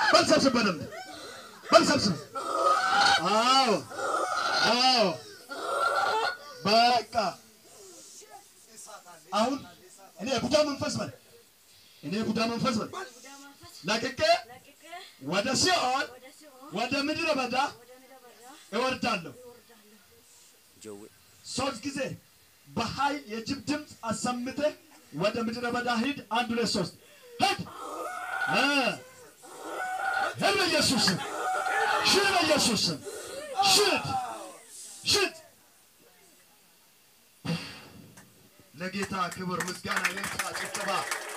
በል ሰብስብ፣ በደንብ በል ሰብስብ። አዎ አዎ፣ በቃ አሁን እኔ ቡዳ መንፈስ በል እኔ ቡዳ መንፈስ በል ቡዳ መንፈስ ለቅቄ ለቅቄ ወደ ሲኦል ወደ ሲኦል ወደ ምድረ በዳ ወደ ምድረ በዳ እወርዳለሁ። ይወርዳለሁ። ሶስት ጊዜ በኃይል የጅብ ድምፅ አሰምተህ ወደ ምድረ በዳ ሂድ። አንድ ሁለት ሶስት ሂድ እ ሂድ በኢየሱስ ስም ሽድ፣ በኢየሱስ ስም ሽድ፣ ሽድ። ለጌታ ክብር ምስጋና ይምጣ። ጭብጨባ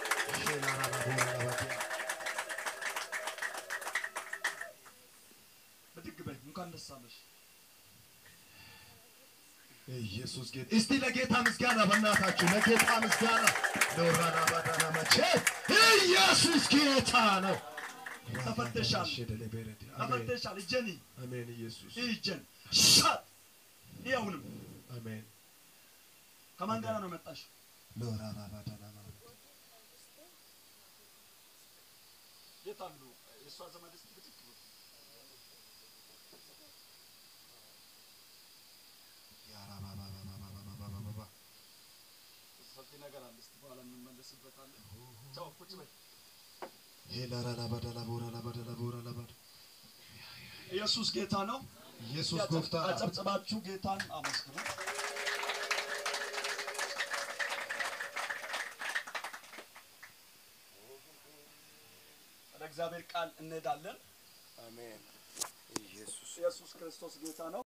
ብድግ በይ። እንኳን ደስ አለሽ። ኢየሱስ ጌታ እስቲ ለጌታ ምስጋና በእናታችሁ ለጌታ ምስጋና ለወራና ባዳና መቼ ኢየሱስ ጌታ ነው። ተፈተሻል፣ ተፈተሻል። እጀኒ አሜን ኢየሱስ እጀን ሻት ይኸውንም አሜን ከማን ጋር ነው መጣሽ? ለወራና ባዳና የት አሉ? የእሷ ዘመድ እስቲ ብድግ በሉ። ሰፊ ነገር አለ። እስቲ በኋላ እንመለስበታለን። ቻው፣ ቁጭ በይ። ሄላራላ ባዳላ ቦራላ ባዳላ ቦራላ ባዳ ኢየሱስ ጌታ ነው። ኢየሱስ ጎፍታ አጨብጭባችሁ ጌታን አመስግኑ። ወደ እግዚአብሔር ቃል እንሄዳለን። አሜን ኢየሱስ ኢየሱስ ክርስቶስ ጌታ ነው።